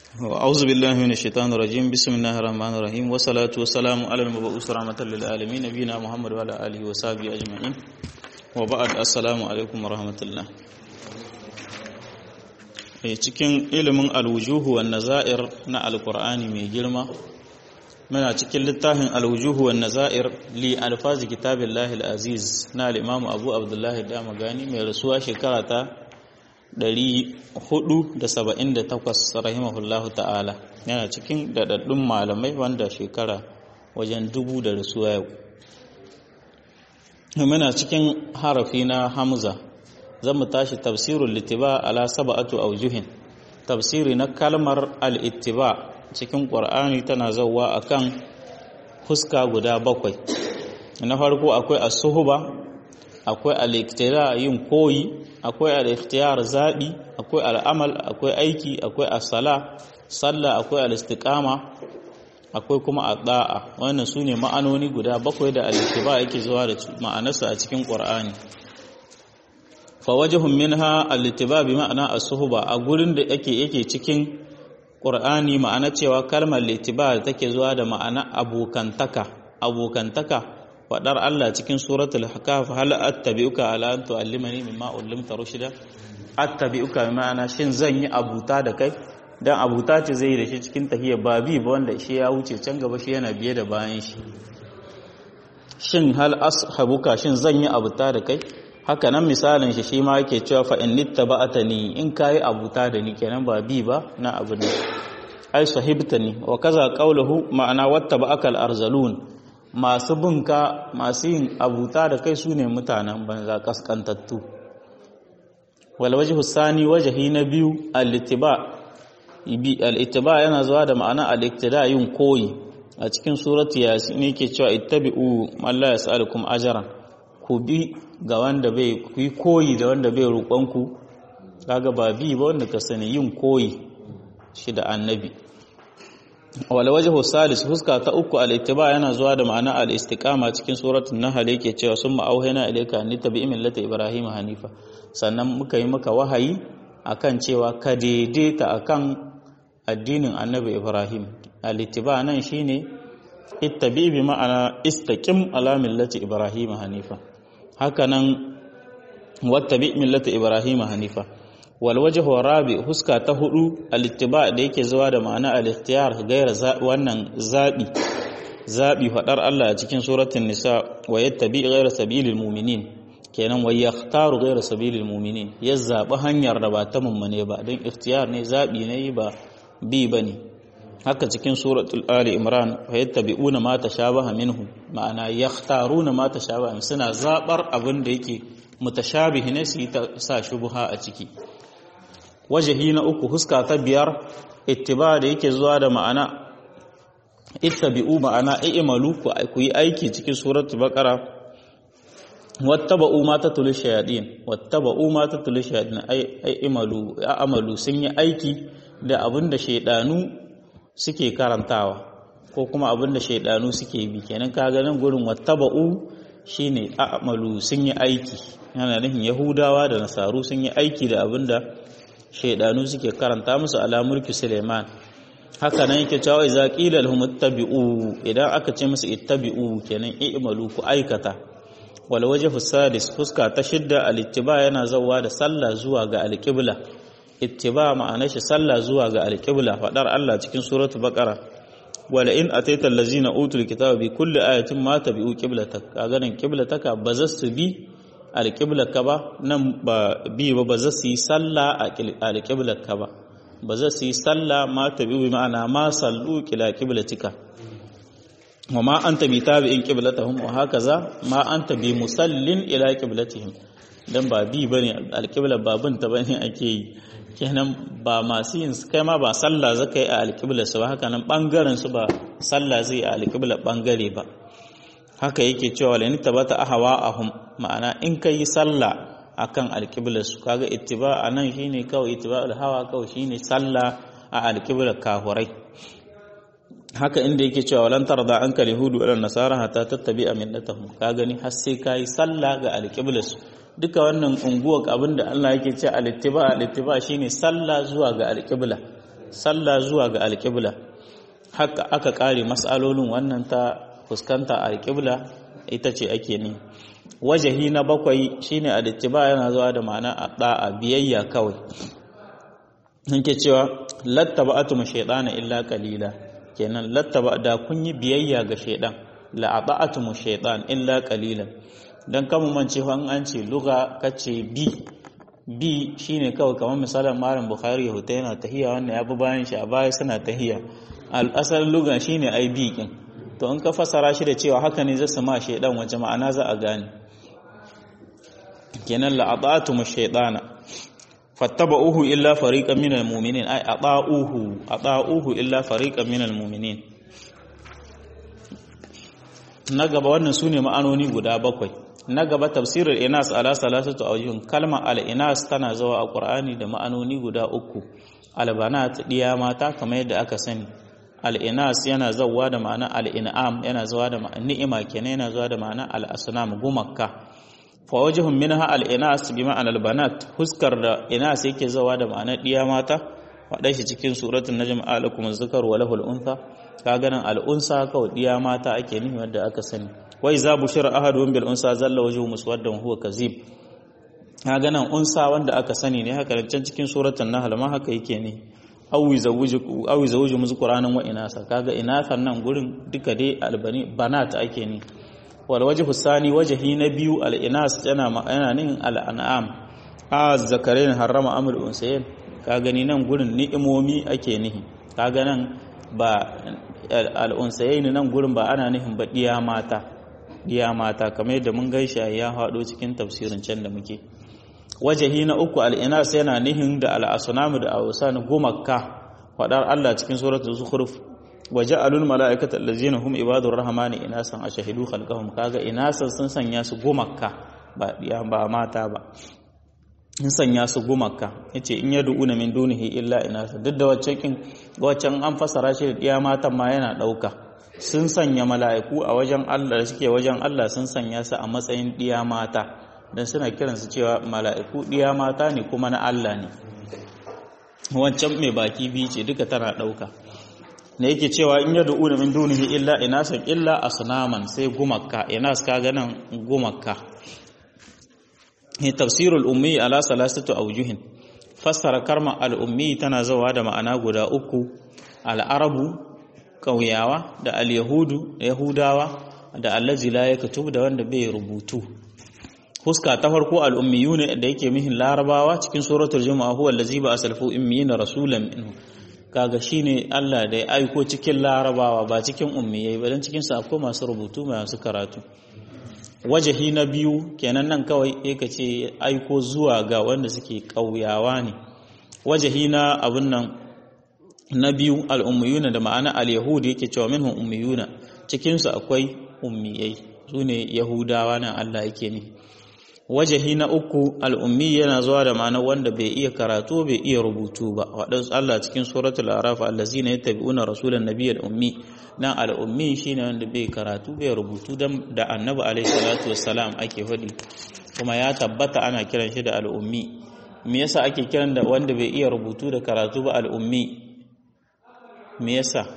أعوذ بالله من الشيطان الرجيم بسم الله الرحمن الرحيم والصلاة والسلام على المبعوث رحمة للعالمين نبينا محمد وعلى آله وصحبه أجمعين وبعد السلام عليكم ورحمة الله cikin ilimin alwujuhu wan nazair na alqur'ani mai girma muna cikin littafin alwujuhu wan nazair li alfazi kitabillahi alaziz na al-imam Abu Abdullah Damagani mai rasuwa shekara ta 478 rahimahullahu ta'ala yana cikin daɗaɗɗun malamai wanda shekara wajen dubu da rasuwa yau muna cikin harafi na hamza zan mu tashi tafsirul littiba ala sab'atu aujuhin tafsiri na kalmar al-ittiba cikin qur'ani tana zawwa akan huska guda bakwai na farko akwai as-suhba akwai al-iktira yin koyi akwai al-ikhtiyar zabi akwai al-amal akwai aiki akwai as-sala sallah akwai al-istiqama akwai kuma adda'a wannan sune ma'anoni guda bakwai da al-ittiba yake zuwa da ma'anarsa a cikin qur'ani fa wajhun minha al-ittiba bi ma'ana as-suhba a gurin da yake yake cikin qur'ani ma'ana cewa kalmar al-ittiba take zuwa da ma'ana abokantaka abokantaka faɗar Allah cikin suratul hakaf hal attabi'uka ala an tu'allimani mimma ullimta rushida attabi'uka ma'ana shin zan yi abuta da kai dan abuta ce zai yi da shi cikin tahiyya ba bi ba wanda shi ya wuce can gaba shi yana biye da bayan shi shin hal ashabuka shin zan yi abuta da kai haka nan misalin shi shi ma yake cewa fa in nittaba'atani in kai abuta da ni kenan ba bi ba na abu ne ai sahibtani wa kaza qawluhu ma'ana wattaba'aka al-arzalun masu binka masu yin abuta da kai su ne mutanen banza kaskantattu walwaji hussani wajahi na biyu al-ittiba yana zuwa da ma'ana al-iktida yin koyi a cikin surati yasin yake cewa ittabi'u man la yas'alukum ajran ku bi ga wanda bai ku yi koyi da wanda bai roƙon ku kaga ba bi ba wanda ka sani yin koyi shi da annabi wal wajhu salis huska ta uku al ittiba yana zuwa da ma'ana al istiqama cikin suratul nahl yake cewa summa auhayna ilayka an tabi'i millata ibrahim hanifa sannan muka yi maka wahayi akan cewa ka daidaita akan addinin annabi ibrahim al ittiba nan shine ittabi bi ma'ana istaqim ala millati ibrahim hanifa haka nan wattabi millata ibrahim hanifa walwajahu rabi huska ta hudu alittiba da yake zuwa da ma'ana al-ikhtiyar gaira wannan zabi zabi fadar Allah a cikin suratul nisa wa yattabi gaira sabilil mu'minin kenan wa yakhtaru gaira sabilil mu'minin ya zabi hanyar da ba ta mummune ba don ikhtiyar ne zabi ne ba bi bane haka cikin suratul ali imran wa yattabi'una ma tashabaha minhu ma'ana yakhtaruna ma tashabaha suna zabar abin da yake mutashabihi ne su sa shubha a ciki wajahi na uku huska ta biyar ittiba da yake zuwa da ma'ana ittabi'u ma'ana i'malu ku yi aiki cikin suratul baqara wattaba'u ma tatul shayatin wattaba'u ma tatul shayatin ay i'malu a'malu sun yi aiki da abinda shaydanu suke karantawa ko kuma abinda shaydanu suke bi kenan kaga nan gurin wattaba'u shine a'malu sun yi aiki yana nufin yahudawa da nasaru sun yi aiki da abinda shaidanu suke karanta musu ala mulki Suleiman haka nan yake cewa idza qila lahum ittabi'u idan aka ce musu ittabi'u kenan i'malu ku aikata wal wajhu sadis fuska ta shidda al ittiba yana zawa da sallah zuwa ga al qibla ittiba ma'anar shi sallah zuwa ga al qibla fadar Allah cikin suratul baqara wala in ataita allazina utul kitaba bi kulli ayatin ma tabi'u qiblatak kaga nan qiblataka bazastu bi alƙiblarka ba nan ba bi ba ba za su yi sallah a alƙiblarka ba ba za su yi sallah ma ta bi ma'ana ma sallu kila ƙiblatika wa ma an ta bi tabi'in ƙiblatahum wa haka za ma an ta bi musallin ila ƙiblatihim dan ba bi bane alƙiblar ba bin ta bane ake yi kenan ba masu yin kai ma ba sallah zaka yi a alƙiblar su ba haka nan bangaren su ba sallah zai a alƙiblar bangare ba haka yake cewa la tabata ahwa ahum ma'ana in kai sallah akan alqiblar su kaga ittiba anan shine kawai ittiba'ul hawa kawai shine sallah a alqiblar kafurai haka inda yake cewa walan tarda anka yahudu wal nasara hatta tattabi'a millatahum ka gani har sai kai sallah ga alqiblar su duka wannan unguwar abinda Allah yake ce al-ittiba al-ittiba shine sallah zuwa ga alqibla sallah zuwa ga alƙibla haka aka ƙare mas'alolin wannan ta fuskanta alƙibla ita ce ake ne wajahi na bakwai shine alittiba yana zuwa da ma'ana a da'a biyayya kawai nke cewa lattaba atum shaytana illa qalila kenan lattaba da kun yi biyayya ga shaydan la ata'atum shaytan illa qalilan dan kamun mance fa an ce lugha kace bi bi shine kawai kamar misalin malam bukhari ya huta yana tahiya wannan ya bi bayan shi a baya suna tahiya al asal lugha shine ai bi kin to in ka fasara shi da cewa haka ne zai sama shaydan wace ma'ana za a gane kenan la ata'atum shaytana fattaba'uhu illa fariqan minal mu'minin ay ata'uhu ata'uhu illa fariqan minal mu'minin na gaba wannan sune ma'anoni guda bakwai na gaba tafsirul inas ala salasatu awjuh kalma al inas tana zawa a qur'ani da ma'anoni guda uku al banat diya mata kamar yadda aka sani al inas yana zawa da ma'ana al in'am yana zawa da ma'ana ni'ima kenan yana zawa da ma'ana al asnam gumakka fa wajhun minha al inas bi ma'ana al banat huskar da inas yake zawa da ma'ana diya mata wadai shi cikin suratul najm alakum az-zakar wa lahul untha kaga nan al unsa kawai diya mata ake nufi wanda aka sani wa iza bushira ahaduhum bil unsa zalla wajhu muswaddan huwa kazib kaga nan unsa wanda aka sani ne haka can cikin suratul nahl ma haka yake ne awi zawuju awi zawuju muzquranan wa inasa kaga inasan nan gurin duka dai albani banat ake ne wal wajhu sani wajhi na biyu al inas yana yana nin al an'am a zakarain harrama amul unsayin ka gani nan gurin ni'imomi ake nihi kaga nan ba al unsayin nan gurin ba ana nihin ba diya mata diya mata kamar yadda mun gaisha ya haɗo cikin tafsirin can da muke wajahi na uku al'inas yana nihin da al'asunamu da awusan gumakka faɗar Allah cikin suratul zukhruf waje alul mala'ikata allazina hum ibadur rahmani inasan ashhadu khalqahum kaga inasan sun sanya su gumakka ba diya ba mata ba in sanya su gumakka yace in yad'una min dunihi illa inasa duk da waccan kin waccan an fasara shi da diya matan ma yana dauka sun sanya mala'iku a wajen Allah da suke wajen Allah sun sanya su a matsayin ɗiya mata don suna kiransu cewa mala'iku ɗiya mata ne kuma na Allah ne wancan mai baki biyu ce duka tana ɗauka da yake cewa in yadda una min dunihi illa inasan illa asnaman sai gumakka inas ka ganin gumakka tafsirul ummi ala salasatu aujuhin fassara karma al-ummi tana zawa da ma'ana guda uku al-arabu ƙauyawa da al-yahudu da yahudawa da allazi la yaktub da wanda bai rubutu huska ta farko al-ummiyuna da yake mihin larabawa cikin suratul juma'a huwa allazi ba asalfu ummiyina rasulan minhu kaga shine Allah da ya aiko cikin larabawa ba cikin ummiyai ba dan cikin sa akwai masu rubutu masu karatu wajahi na biyu kenan nan kawai yake ce aiko zuwa ga wanda suke ƙauyawa ne wajahi na abun nan na biyu al'ummiyuna da ma'ana al-yahudi yake cewa minhum ummiyuna cikinsu akwai ummiyai su ne yahudawa nan Allah yake ne wajahi na uku al'ummi yana zuwa da ma'ana wanda bai iya karatu bai iya rubutu ba waɗansu Allah cikin suratul araf allazi ne tabi'una rasulan nabiyyal ummi nan al'ummi shine wanda bai karatu bai rubutu da annabi alaihi salatu wassalam ake faɗi kuma ya tabbata ana kiran shi da al'ummi me yasa ake kiran da wanda bai iya rubutu da karatu ba al'ummi me yasa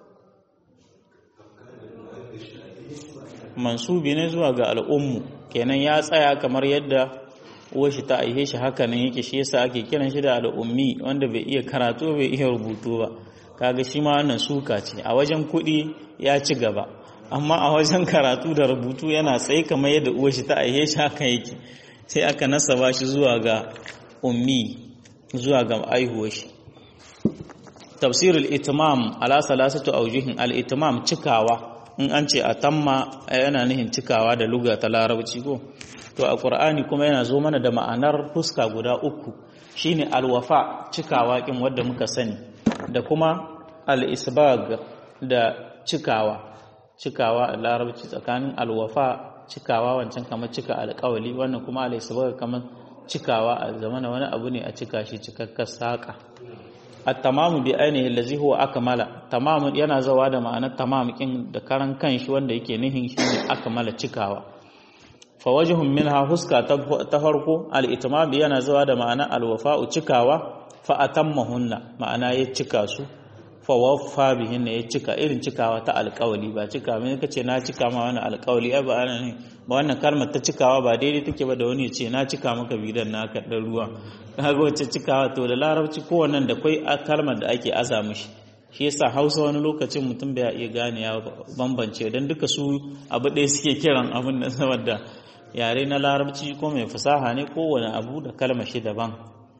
mansubi ne zuwa ga al'ummu kenan ya tsaya kamar yadda uwashi ta aihe shi haka nan yake shi yasa ake kiran shi da al'ummi wanda bai iya karatu bai iya rubutu ba kaga shi ma wannan suka ce a wajen kuɗi ya ci gaba amma a wajen karatu da rubutu yana tsaye kamar yadda uwashi ta aihe shi haka yake sai aka nasaba shi zuwa ga ummi zuwa ga aihuwar shi tafsirul itimam ala salasatu aujuhin al itimam cikawa in an ce a tamma yana nihin cikawa da luga ta larabci ko to a qur'ani kuma yana zo mana da ma'anar fuska guda uku shine alwafa cikawa kin wanda muka sani da kuma al-isbag da cikawa cikawa a larabci tsakanin alwafa cikawa wancan kamar cika alƙawali wannan kuma al-isbag kamar cikawa a zamana wani abu ne a cika shi cikakkar saka at-tamamu bi ainihi allazi huwa akmala tamamu yana zawa da ma'anar tamam kin da karan kanshi wanda yake nihin shine akmala cikawa fa wajhun minha huska ta farko al-itmam yana zawa da ma'anar al-wafa'u cikawa fa atammahunna ma'ana ya cika su fa waffa bihinna ya cika irin cikawa ta alƙawali ba cika mai kace na cika ma wani alƙawali ai ba ana ne ba wannan kalmar ta cikawa ba daidai take ba da wani ya ce na cika maka bidan naka dan ruwa kaga wacce cikawa to da larabci kowannan da kai kalmar da ake aza mishi shi yasa hausa wani lokacin mutum bai iya gane ya bambance don duka su abu ɗaya suke kiran abin da saboda yare na larabci ko mai fasaha ne kowane abu da kalmar shi daban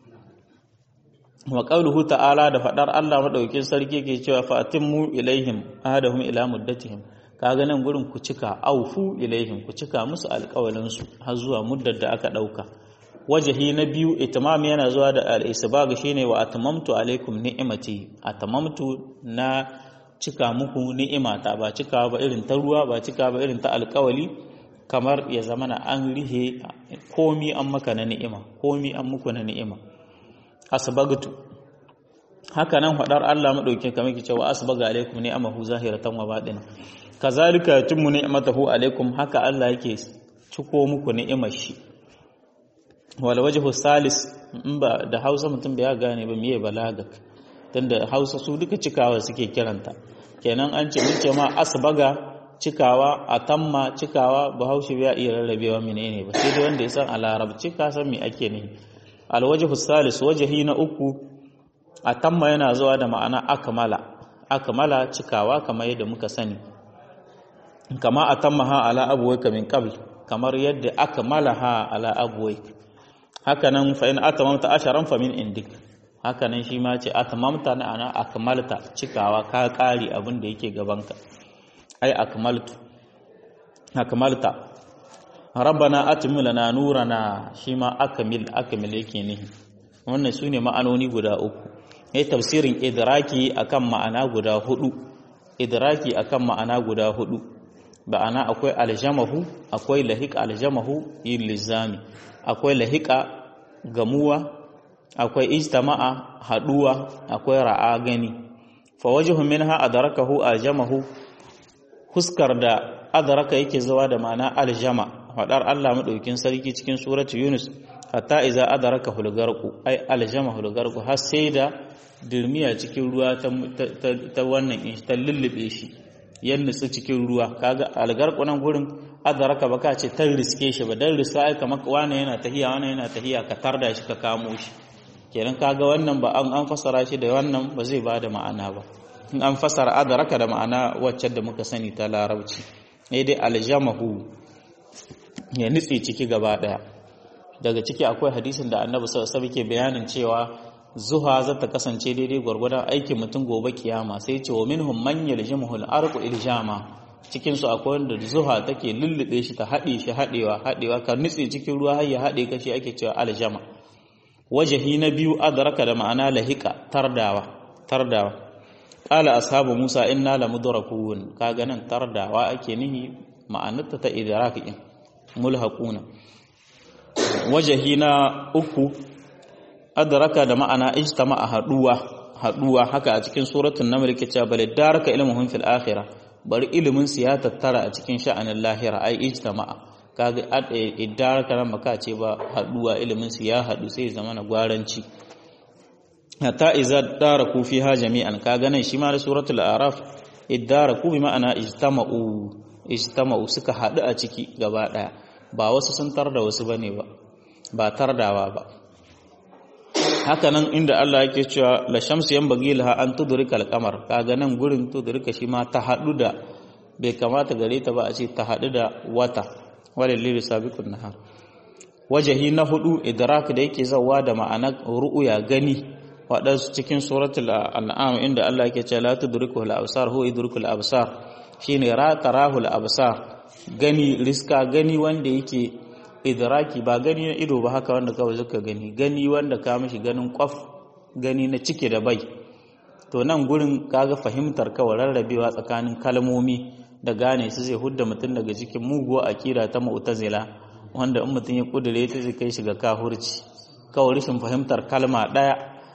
wa qauluhu ta'ala da fadar Allah madaukin sarki ke cewa fa atimmu ilaihim ahadahum ila muddatihim kaga nan gurin ku cika aufu ilaihim ku cika musu alƙawalin su har zuwa muddar da aka dauka wajahi na biyu itimam yana zuwa da al-isbag shine wa atamamtu alaikum ni'imati atamamtu na cika muku ni'imata ba cika ba irin ta ruwa ba cika ba irin ta alkawali kamar ya zama na an rihe komi an maka na ni'ima komi an muku na ni'ima asbagtu haka nan fadar Allah madaukin kamar ke cewa asbaga alaikum ni'amahu zahiratan wa batina kazalika yatimmu ni'matahu alaikum haka Allah yake ciko muku ni'imar shi wal wajhu salis in ba da Hausa mutum bai gane ba miye balagak tunda Hausa su duka cikawa suke kiranta kenan an ce mun ce ma asbaga cikawa atamma cikawa bahaushe bai iya rarrabewa menene ba sai dai wanda ya san a larabci ka san me ake ne al wajhu salis wajhi na uku atamma yana zuwa da ma'ana akmala akmala cikawa kamar yadda muka sani kama atammaha ala abuwaika min qabl kamar yadda akmalaha ala abuwaika hakanan fa in atamamta asharan fa min indik hakanan shi ma ce atamamta na ana akmalta cikawa ka kari abin da yake gabanka ai akmaltu akmalta rabbana atmil lana nurana shi ma akmil akmil yake ne wannan sune ma'anoni guda uku ai tafsirin idraki akan ma'ana guda hudu idraki akan ma'ana guda hudu ba'ana akwai aljamahu akwai lahiq aljamahu yin lizami akwai lahiqa gamuwa akwai ijtama'a haduwa akwai ra'a gani fa wajhu minha adrakahu aljamahu huskar da adraka yake zuwa da ma'ana aljama fadar Allah madaukin sarki cikin suratu yunus hatta iza adraka hulgarqu ai aljama hulgarqu har sai da dirmiya cikin ruwa ta wannan ta lullube shi yan nutsu cikin ruwa kaga algarqu nan gurin adaraka baka ce tan riske shi ba dan riska ai kamar wani yana tahiya wani yana tahiya ka tarda shi ka kamo shi kenan kaga wannan ba an an fasara shi da wannan ba zai bada ma'ana ba in an fasara adaraka da ma'ana wacce da muka sani ta larabci ne dai aljamahu ya nutse ciki gaba daya daga ciki akwai hadisin da annabi sallallahu alaihi ke bayanin cewa zuha za ta kasance daidai gwargwadon aikin mutum gobe kiyama sai ce wa minhum man yaljimuhu al-arqu iljama cikin su akwai wanda zuha take lullube shi ta haɗe shi haɗewa haɗewa ka nutse cikin ruwa har ya haɗe kashi ake cewa aljama wajahi na biyu adraka da ma'ana lahika tardawa tardawa qala ashabu musa inna lamudrakun kaga nan tardawa ake nihi ma'anarta ta idrakin mulhaquna wajahi na uku adraka da ma'ana ijtama'a haduwa haduwa haka a cikin suratul naml ke cewa bal daraka ilmuhum fil akhirah bari ilimin su ya tattara a cikin sha'anin lahira ai ijtama'a kaga idaraka nan maka ce ba haduwa ilimin su ya hadu sai zama na gwaranci hatta iza daraku fiha jami'an kaga nan shi ma da suratul araf idaraku bi ma'ana ijtama'u ijtama'u suka hadu a ciki gaba daya ba wasu sun tarda wasu bane ba ba tardawa ba haka nan inda Allah yake cewa la shamsu yanbaghi laha an tudrika al-qamar kaga nan gurin tudrika shi ma ta hadu da bai kamata gare ta ba a ce ta hadu da wata walil sabiqun nahar wajahi na hudu idrak da yake zawa da ma'anar ru'ya gani waɗansu cikin suratul an'am inda Allah yake cewa la tudrikuhu al-absar huwa yudrikul absar shine ra tarahul absar gani riska gani wanda yake idraki ba gani na ido ba haka wanda kawai zuka gani gani wanda ka mishi ganin kwaf gani na cike da bai to nan gurin kaga fahimtar kawai rarrabewa tsakanin kalmomi da gane su zai hudda mutum daga cikin muguwa akida ta mu'tazila wanda in mutum ya kudure ta zai kai shi ga kahurci kawai rashin fahimtar kalma daya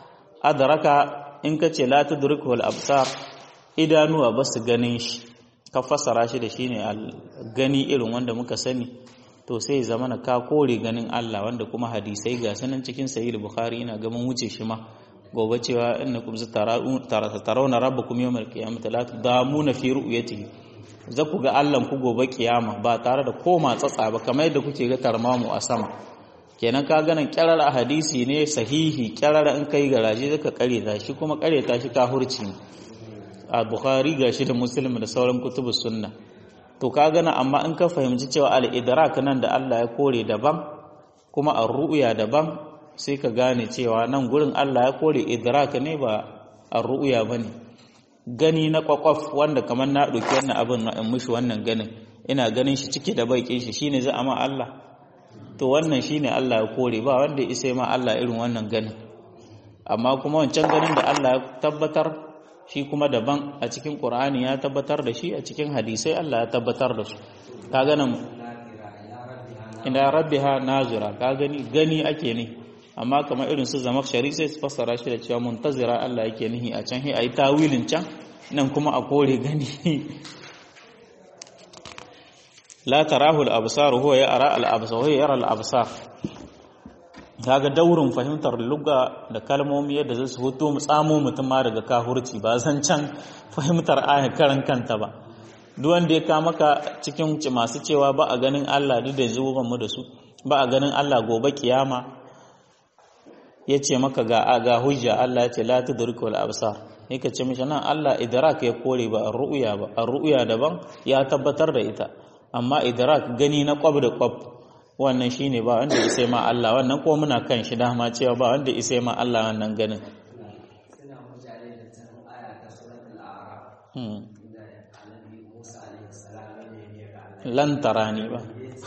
adraka in ka ce la tudriku al absar idanuwa ba su ganin shi ka fassara shi da shine gani irin wanda muka sani to sai zama na ka kore ganin Allah wanda kuma hadisai ga sanan cikin sahih bukhari ina ga mun wuce shi ma gobe cewa innakum tarawna rabbakum yawmal qiyamati la tudamuna fi ru'yatihi za ku ga Allah ku gobe kiyama ba tare da koma tsatsa ba kamar yadda kuke ga tarmamu a sama kenan ka ganin kyarar a hadisi ne sahihi kyarar in kai garaje zaka kare ta shi kuma kare ta shi kahurci a bukhari gashi da muslim da sauran kutubus sunna to ka gana amma in ka fahimci cewa al-idrak nan da Allah ya kore daban kuma ar-ru'ya daban sai ka gane cewa nan gurin Allah ya kore idrak ne ba ar-ru'ya bane gani na kwakwaf wanda kamar na ɗauki wannan abin na in mushi wannan ganin ina ganin shi cike da baikin shi shine za a ma Allah to wannan shine Allah ya kore ba wanda ya isa ma Allah irin wannan ganin amma kuma wancan ganin da Allah ya tabbatar shi kuma daban a cikin Qur'ani ya tabbatar da shi a cikin hadisai Allah ya tabbatar da su ka ganin ina rabbiha nazira ka gani gani ake ne amma kamar irin su zama shari sai su fassara shi da cewa muntazira Allah yake nihi a can a yi tawilin can nan kuma a kore gani la tarahu al-absar huwa yara al-absar huwa yara al-absar kaga daurin fahimtar lugha da kalmomi yadda zai su hoto mu tsamo mutum ma daga kahurci ba zan can fahimtar ayar karan kanta ba duk wanda ya ka maka cikin masu cewa ba a ganin Allah duk da zuwa mu da su ba a ganin Allah gobe kiyama ya ce maka ga ga hujja Allah ya ce la tudrikul absar yake ce mishi nan Allah idrak ya kore ba ar-ru'ya ba ar-ru'ya daban ya tabbatar da ita amma idrak gani na kwab da kwab wannan shine ba wanda ya sai ma Allah wannan ko muna kan shi dama cewa ba wanda ya sai ma Allah wannan ganin suna mutane da can aya ta suratul a'raf hmm. inda annabi Musa alaihi salam ya nemi ga Allah lan tarani ba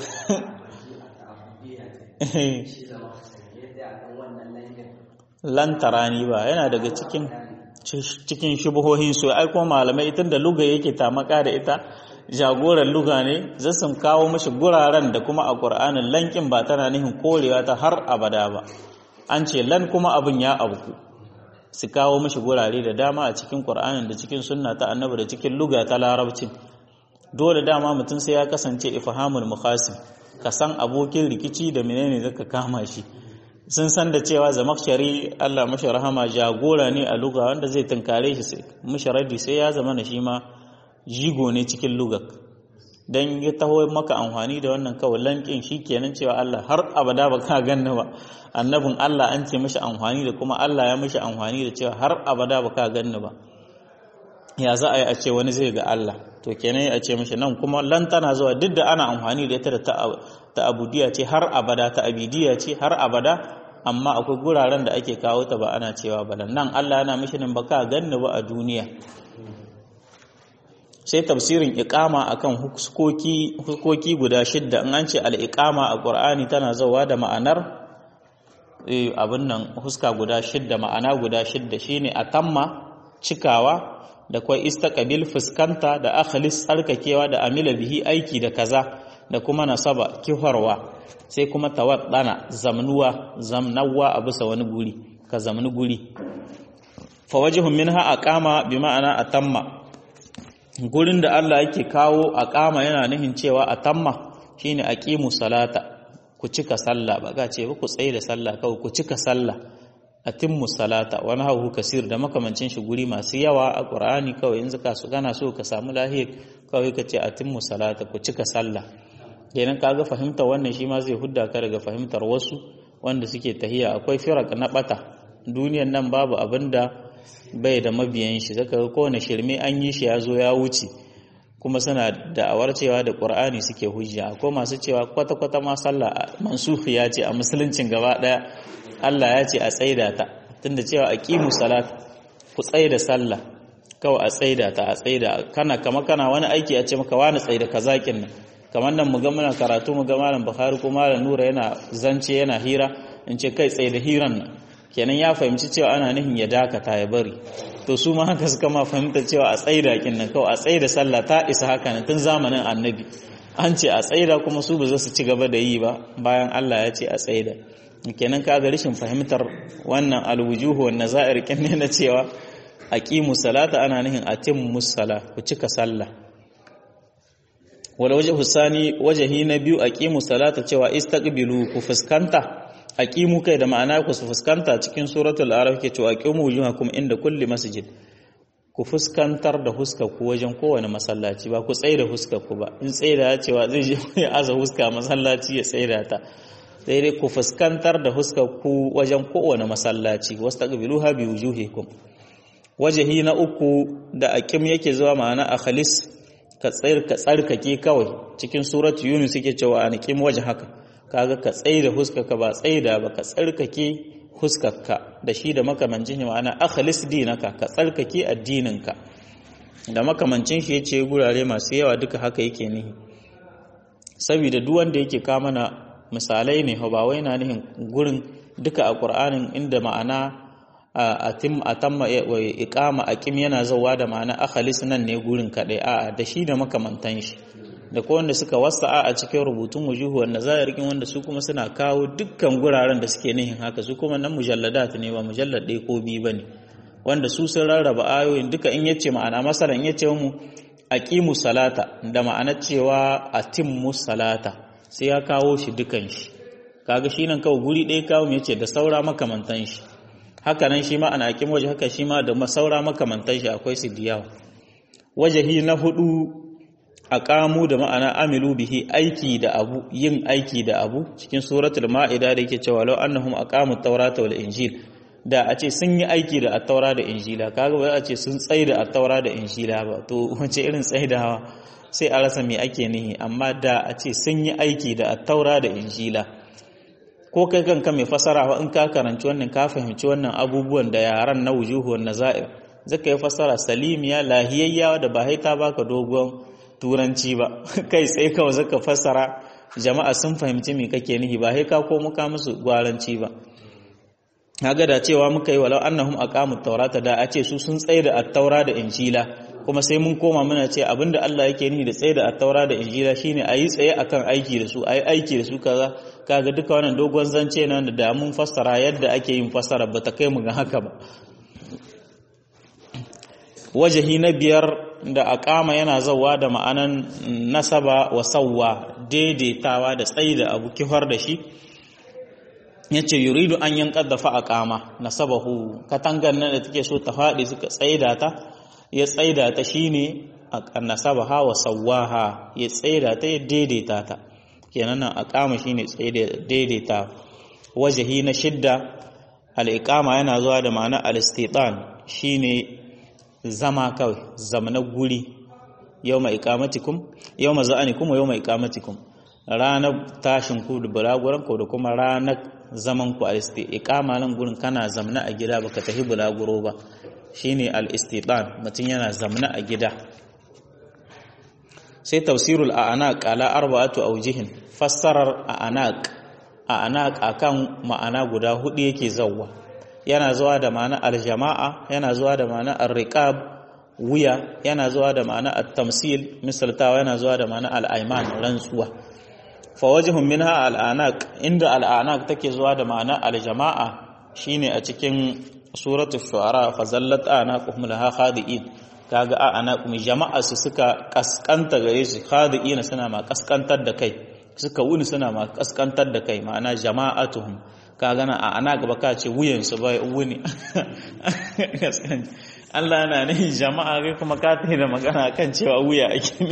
shi zama yadda akan wannan lanyin lan tarani ba yana daga cikin cikin shubuhohin su ai kuma malamai tun da luga yake tamaka da ita jagoran luga ne zasu kawo mishi guraren da kuma a Qur'anin lankin ba tana nihin korewa ta har abada ba an ce lan kuma abin ya abuku su kawo mishi gurare da dama a cikin Qur'anin da cikin sunna ta annabi da cikin luga ta larabcin dole dama mutum sai ya kasance ifhamul mukhasim ka san abokin rikici da menene zaka kama shi sun san da cewa zamakshari Allah mashi rahama jagora ne a luga wanda zai tunkare shi sai mashi radi sai ya zama na shi ma jigo ne cikin lugak dan ya taho maka amfani da wannan kawai lankin shi kenan cewa Allah har abada ba ka ganni ba annabin Allah an ce mashi amfani da kuma Allah ya mashi amfani da cewa har abada ba ka ganni ba ya za a yi a ce wani zai ga Allah to kenan a ce mashi nan kuma lan tana zuwa duk da ana amfani da ita da ta abudiya ce har abada ta abidiya ce har abada amma akwai guraren da ake kawo ta ba ana cewa ba nan Allah yana mishi nan baka ganni ba a duniya sai tafsirin iqama akan hukoki hukoki guda shidda in an ce al-iqama a Qur'ani tana zawa da ma'anar abin nan huska guda shidda ma'ana guda shidda shine atamma cikawa da kwai istaqabil fuskanta da akhlis tsarkakewa da amila bihi aiki da kaza da kuma nasaba kiharwa sai kuma tawaddana zamnuwa zamnawa a bisa wani guri ka zamni guri fa wajhun minha aqama bi ma'ana atamma gurin da Allah yake kawo aqama yana nihin cewa atamma shine aqimu salata ku cika sallah ba ga ce ba ku tsaye da sallah kawai ku cika sallah atimmu salata wani hauhu kasir da makamancin shi guri masu yawa a ƙur'ani kawai in zaka su gana so ka samu lahir kawai ka ce atimmu salata ku cika sallah kenan kaga fahimtar wannan shi ma zai hudda ka daga fahimtar wasu wanda suke tahiya akwai firak na bata duniyan nan babu abin da bai da mabiyan shi zaka ga kowane shirme an yi shi ya zo ya wuce kuma suna da'awar cewa da ƙur'ani suke hujja akwai masu cewa kwata-kwata ma sallah mansuhi ya ce a musuluncin gaba ɗaya Allah ya ce a tsaida ta tunda cewa aqimu salat ku tsaida sallah kawai a tsaida ta a tsaida kana kama kana wani aiki a ce maka wani tsaida kazakin nan kamar nan mu ga muna karatu mu ga malam Bukhari ko malam Nura yana zance yana hira in ce kai tsaida hiran nan kenan ya fahimci cewa ana nihin ya dakata ya bari to su ma haka suka ma fahimta cewa a tsaida kin nan kawai a tsaida sallah ta isa haka nan tun zamanin annabi an ce a tsaida kuma su ba za su ci gaba da yi ba bayan Allah ya ce a tsaida kenan ka ga rashin fahimtar wannan alwujuhu wan nazair kin ne na cewa aqimu salata ana nihin atimmu sala ku cika sallah wala wajhu sani wajhi na biyu aqimu salata cewa istaqbilu ku fuskanta aqimu kai da ma'ana ku fuskanta cikin suratul araf ke cewa aqimu wujuhakum inda kulli masjid ku fuskantar da huskar ku wajen kowane masallaci ba ku tsaye da huskar ku ba in tsaye da cewa zai je ya aza huska masallaci ya tsaye da ta sai dai ku fuskantar da huskar ku wajen kowane masallaci wastaqbiluha bi wujuhikum wajahi na uku da aqim yake zuwa ma'ana akhlis ka tsayar ka tsarkake kawai cikin suratu yunus yake cewa anqim wajhaka kaga ka tsaye da huskarka ba tsaye da ba ka tsarkake huskarka da shi da makamancin shi ma'ana akhlis dinaka ka tsarkake addininka da makamancin shi yace gurare masu yawa duka haka yake nihi saboda duk wanda yake ka mana misalai ne ba wai na nihin gurin duka a Qur'anin inda ma'ana atim atamma iqama aqim yana zawa da ma'ana akhlis nan ne gurin kadai a'a da shi da makamantan shi da ko wanda suka wasa'a a cikin rubutun wujuhu wanda zahirikin wanda su kuma suna kawo dukkan guraren da suke nihin haka su kuma nan mujalladat ne ba mujallad ɗaya ko biyu bane wanda su sun rarraba ayoyin duka in yace ma'ana masala in yace mu aqimu salata da ma'ana cewa atimmu salata sai ya kawo shi dukan shi kaga shi nan kawai guri ɗaya kawo yace da saura makamantan shi haka nan shi ma ana aqimu waje haka shi ma da saura makamantan shi akwai su diyawa wajahi na hudu aqamu da ma'ana amilu bihi aiki da abu yin aiki da abu cikin suratul ma'ida da yake cewa law annahum aqamu at-taurata wal injil da a ce sun yi aiki da at-taura da injila kaga ba a ce sun tsaye da at-taura da injila ba to wace irin tsaidawa sai a rasa me ake nihi amma da a ce sun yi aiki da at-taura da injila ko kai kanka mai fasara in ka karanci wannan ka fahimci wannan abubuwan da yaran na wujuhu wan nazair zaka yi fasara salimiya lahiyayya da ba haita baka dogon turanci ba kai tsaye kawai zaka fassara jama'a sun fahimci me kake nihi ba sai ka ko muka musu gwaranci ba kaga da cewa muka yi walau annahum aqamut tawrata da a ce su sun tsaye da at-taura da injila kuma sai mun koma muna ce abinda Allah yake nihi da tsaye da at-taura da injila shine ayi tsaye akan aiki da su ayi aiki da su kaza kaga duka wannan dogon zance nan da mun fassara yadda ake yin fassara ba ta kai mu ga haka ba wajahi na biyar da aqama yana zawa da ma'anan nasaba wa sawwa daidaitawa da tsayi da abu kifar da shi yace yuridu an yanqadda fa aqama nasabahu katangan nan da take so ta fadi suka tsaida ta ya tsaida ta shine nasabaha wa sawwaha ya tsaida ta ya daidaita ta kenan nan aqama shine tsaida daidaita wajahi na shidda al-iqama yana zuwa da ma'ana al-istitan shine zama kawai zamana guri yau mai ikamatikum yau ma za'anikum yau mai ikamatikum ranar tashin ku da bulaguran ku da kuma ranar zaman ku al iqama nan gurin kana zamna a gida baka tafi bulaguro ba shine al-istitan mutum yana zamna a gida sai tafsirul a'anaq ala arba'atu awjihin fassarar a'anaq a'anaq akan ma'ana guda hudu yake zawwa yana zuwa da ma'ana aljama'a yana zuwa da ma'ana arriqab wuya yana zuwa da ma'ana at-tamsil misaltawa yana zuwa da ma'ana al-ayman rantsuwa fa wajhun minha al-anaq inda al-anaq take zuwa da ma'ana aljama'a shine a cikin suratul shu'ara fa zallat anaqum laha khadi'in kaga a anaqum jama'a su suka kaskanta gare su khadi'ina suna ma kaskantar da kai suka wuni suna ma kaskantar da kai ma'ana jama'atuhum ka gana a ana gaba ka ce wuyansu ba wuni Allah na ne jama'a kai kuma ka ta da magana kan cewa wuya ake ne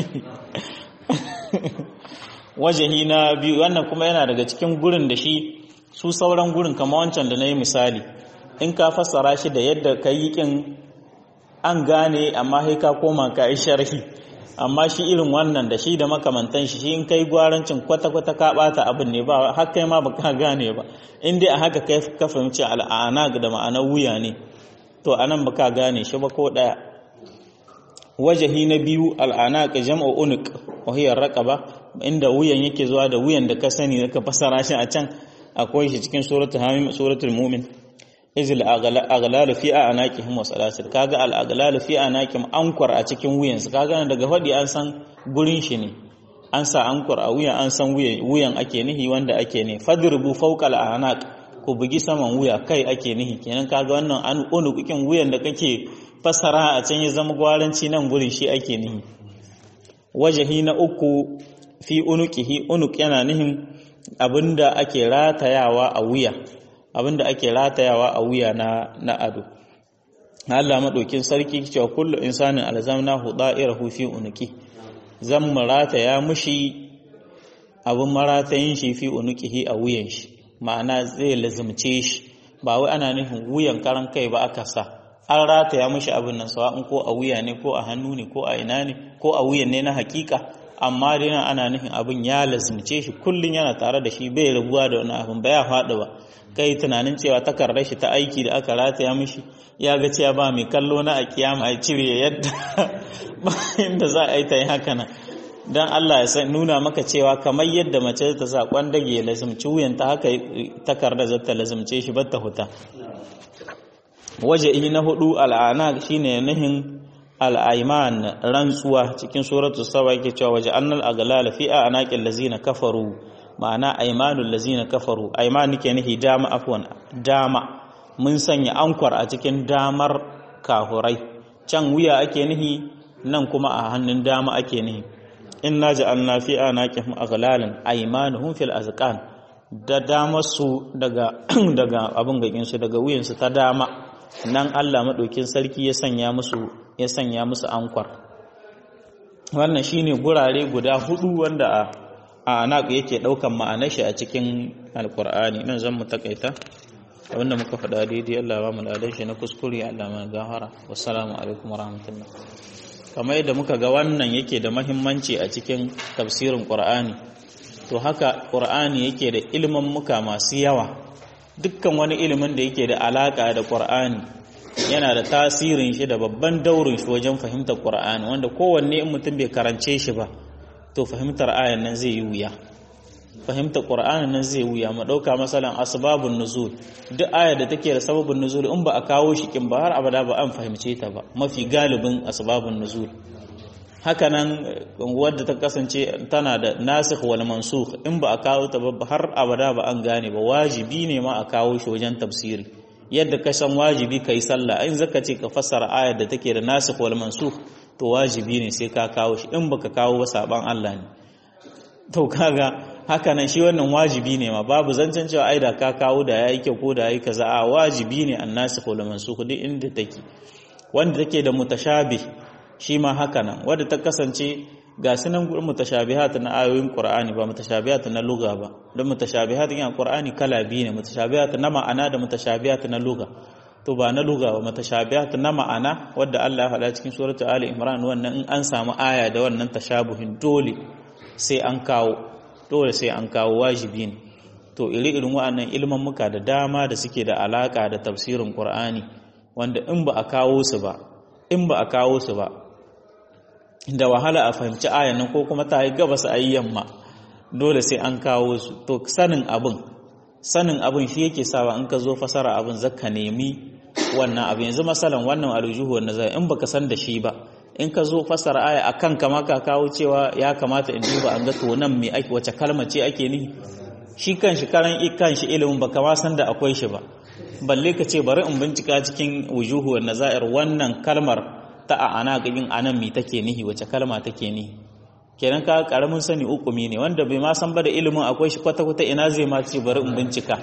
wajahi na biyu wannan kuma yana daga cikin gurin da shi su sauran gurin kama wancan da na yi misali in ka fassara shi da yadda ka yi kin an gane amma sai ka koma ka yi sharhi amma shi irin wannan da shi da makamantan shi shi in kai gwarancin kwata-kwata ka bata abin ne ba har kai ma baka gane ba in dai a haka kai ka fahimci al'ana da ma'anar wuya ne to anan baka gane shi ba ko daya wajahi na biyu al'ana ka jam'u unuq wa hiya raqaba inda wuyan yake zuwa da wuyan da ka sani ka fasara shi a can akwai shi cikin suratul hamim suratul mu'min izil aghlalu fi anaqihim wa salasil kaga al aghlalu fi anaqihim ankwar a cikin wuyansu kaga daga fadi an san gurin shi ne an sa ankwar a wuyan an san wuyan ake nihi wanda ake ne fadribu fawqa al anaq ku bugi saman wuya kai ake nihi kenan kaga wannan an unukin wuyan da kake fasara a can ya zama gwaranci nan gurin shi ake nihi wajahi na uku fi unuqihi unuk yana nihin abinda ake ratayawa a wuya abinda ake ratayawa a wuya na na ado Allah madaukin sarki cewa kullu insanin alzamnahu da'irahu fi unqi zan rataya mushi abin maratayin shi fi unuqihi a wuyan shi ma'ana zai lazumce shi ba wai ana nufin wuyan karan kai ba aka sa an rataya mushi abin nan sawa'in ko a wuya ne ko a hannu ne ko a ina ne ko a wuyan ne na hakika amma dai nan ana nufin abin ya lazumce shi kullun yana tare da shi bai rabuwa da wani abin ba ya faɗi ba kai tunanin cewa takardar shi ta aiki da aka rataya mishi ya ga cewa ba mai kallo na a kiyama a cire yadda bayan da za a yi ta yi haka nan don Allah ya san nuna maka cewa kamar yadda mace ta sa kwandage ya lazumci wuyanta haka takardar zata lazumce shi batta huta waje na hudu al'ana shine nuhin al'aiman rantsuwa cikin suratu saba yake cewa waje annal aglala fi a anaqil lazina kafaru ma'ana aimanul lazina kafaru aiman nake nihi dama afwan dama mun sanya ankwar a cikin damar kahurai can wuya ake nihi nan kuma a hannun dama ake nihi inna ja'alna fi anaqihim aghlalan aymanuhum fil azqan da damar su daga daga abin gagin su daga wuyan su ta dama nan Allah madaukin sarki ya sanya musu ya sanya musu ankwar wannan shine gurare guda hudu wanda a anaq yake daukan ma'anar shi a cikin alqur'ani nan zan mu takaita abinda muka faɗa daidai Allah ba mu ladan shi na kuskure Allah mana gafara wassalamu alaikum warahmatullahi kamar yadda muka ga wannan yake da mahimmanci a cikin tafsirin Qur'ani to haka Qur'ani yake da ilimin muka masu yawa dukkan wani ilimin da yake da alaka da Qur'ani yana da tasirin shi da babban daurin shi wajen fahimtar Qur'ani wanda kowanne in mutum bai karance shi ba to fahimtar ayan nan zai yi wuya fahimtar Qur'ani nan zai wuya mu dauka masalan asbabun nuzul duk ayar da take da sababin nuzul in ba a kawo shi kin ba har abada ba an fahimce ta ba mafi galibin asbabun nuzul haka nan wadda ta kasance tana da nasikh wal mansukh in ba a kawo ta ba har abada ba an gane ba wajibi ne ma a kawo shi wajen tafsiri yadda ka san wajibi kai sallah in zaka ce ka fassara ayar da take da nasikh wal mansukh to wajibi ne sai ka kawo shi in baka kawo ba saban Allah ne to kaga haka nan shi wannan wajibi ne ma babu zancen cewa ai da ka kawo da yayi kyau ko da yayi kaza a wajibi ne annasikh wal mansukh duk inda take wanda take da mutashabih shi ma haka nan wanda ta kasance ga sunan mutashabihat na ayoyin qur'ani ba mutashabihat na lugha ba don mutashabihat yin qur'ani kala biyu ne mutashabihat na ma'ana da mutashabihat na lugha to ba na lugha ba mutashabihat na ma'ana wanda Allah ya faɗa cikin suratul ali imran wannan in an samu aya da wannan tashabuhin dole sai an kawo dole sai an kawo wajibi ne to iri-irin wa'annan ilman muka da dama da suke da alaka da tafsirin Qur'ani wanda in ba a kawo su ba in ba a kawo su ba da wahala a fahimci ayan nan ko kuma ta yi gabas a yi yamma dole sai an kawo su to sanin abin sanin abin shi yake sawa in ka zo fasara abin zaka nemi wannan abin yanzu masalan wannan aljuhu wannan zai in baka san da shi ba in ka zo fasara aya akan kama ka kawo cewa ya kamata in duba an ga to nan me ake wace kalma ce ake ni shi kanshi karan kanshi ilimin baka ma san da akwai shi ba balle ka ce bari in bincika cikin wujuhu wan nazair wannan kalmar ta a ana gabin anan mi take nihi wace kalma take nihi kenan ka karamin sani ukumi ne wanda bai ma san ba da ilimin akwai shi kwata kwata ina zai ma ce bari in bincika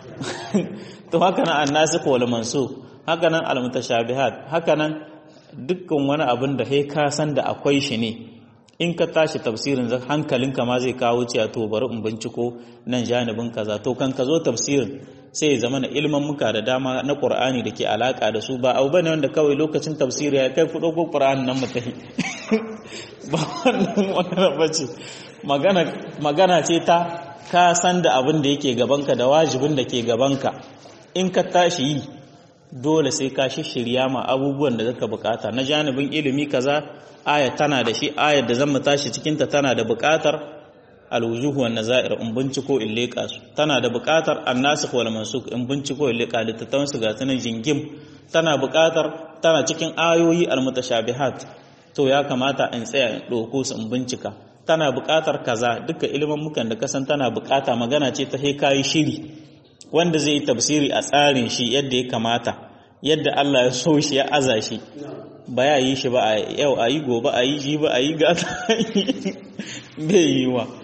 to haka nan annasikh wal mansukh haka nan al mutashabihat haka nan dukkan wani abin da kai ka san da akwai shi ne in ka tashi tafsirin hankalinka ma zai kawo cewa to bari in binciko nan janibin kaza to kan ka zo tafsirin sai ya zama na ilman muka da dama na Qur'ani da ke alaka da su ba abu bane wanda kawai lokacin tafsiri ya kai fudo ko Qur'ani nan mutahi ba wannan magana bace magana magana ce ta ka san da abin da yake gabanka da wajibin da ke gabanka in ka tashi yi dole sai ka shirya ma abubuwan da zaka bukata na janibin ilimi kaza aya tana da shi ayar da zan tashi cikin ta tana da bukatar alwujuh wan nazair in binciko in leka su tana da bukatar annasikh wal mansukh in binciko in leka littattafan su ga tunan jingim tana bukatar tana cikin ayoyi almutashabihat to ya kamata in tsaya in ɗauko su in bincika tana bukatar kaza duka ilimin mukan da kasan tana bukata magana ce ta sai kayi shiri wanda zai yi tafsiri a tsarin shi yadda ya kamata yadda Allah ya so shi ya aza shi ba ya yi shi ba a yau a yi gobe a yi ji ba a yi gata bai yi wa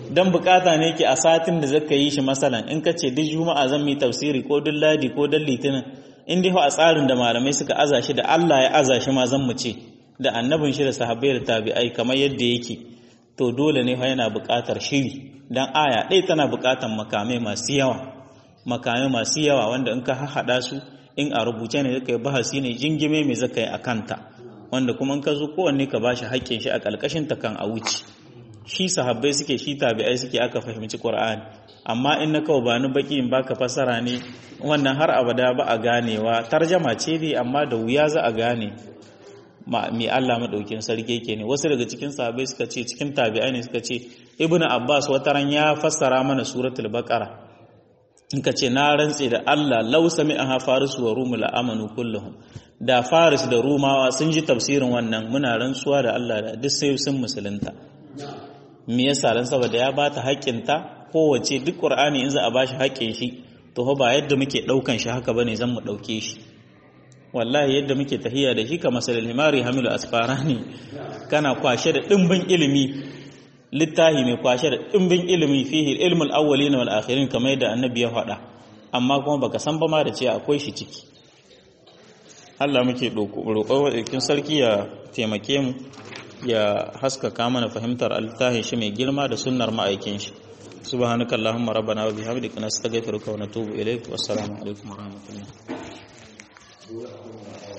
dan bukata ne ke a satin da zaka yi shi masalan in ka ce duk juma'a zan yi tafsiri ko duk ladi ko duk litinin in dai a tsarin da malamai suka aza shi da Allah ya aza shi ma zan mu ce da annabin shi da sahabbai da tabi'ai kamar yadda yake to dole ne yana buƙatar shiri dan aya ɗaya tana buƙatar makamai masu yawa makamai masu yawa wanda in ka haɗa su in a rubuce ne zaka yi bahasi ne jingime mai zaka yi a kanta wanda kuma in ka zo kowanne ka bashi haƙƙin shi a ƙalƙashin ta kan a wuce shi sahabbai suke shi tabi'ai suke aka fahimci Qur'ani amma in na kawo bani baki in baka fasara ne wannan har abada ba a ganewa tarjama ce dai amma da wuya za a gane mai Allah madaukin sarki yake ne wasu daga cikin sahabbai suka ce cikin tabi'ai ne suka ce ibnu abbas wataran ya fassara mana suratul baqara in ka ce na rantse da Allah law sami'aha faris wa rum la amanu kulluhum da faris da rumawa sun ji tafsirin wannan muna rantsuwa da Allah da duk sai sun musulunta me yasa dan saboda ya bata haƙƙinta kowace duk qur'ani in za a bashi haƙƙin shi to ba yadda muke daukan shi haka bane zan mu dauke shi wallahi yadda muke tahiya da shi ka masalil himari hamilu asfarani kana kwashe da dimbin ilimi littahi mai kwashe da dimbin ilimi fihi ilmul awwalin wal akhirin kamar yadda annabi ya faɗa amma kuma baka san ba ma da cewa akwai shi ciki Allah muke roƙo wa sarki ya taimake mu ya haskaka mana fahimtar altahi shi mai girma da sunnar ma'aikin shi subhanaka allahumma rabbana wa bihamdika nastaghfiruka wa natubu ilaik wassalamu alaikum wa rahmatullah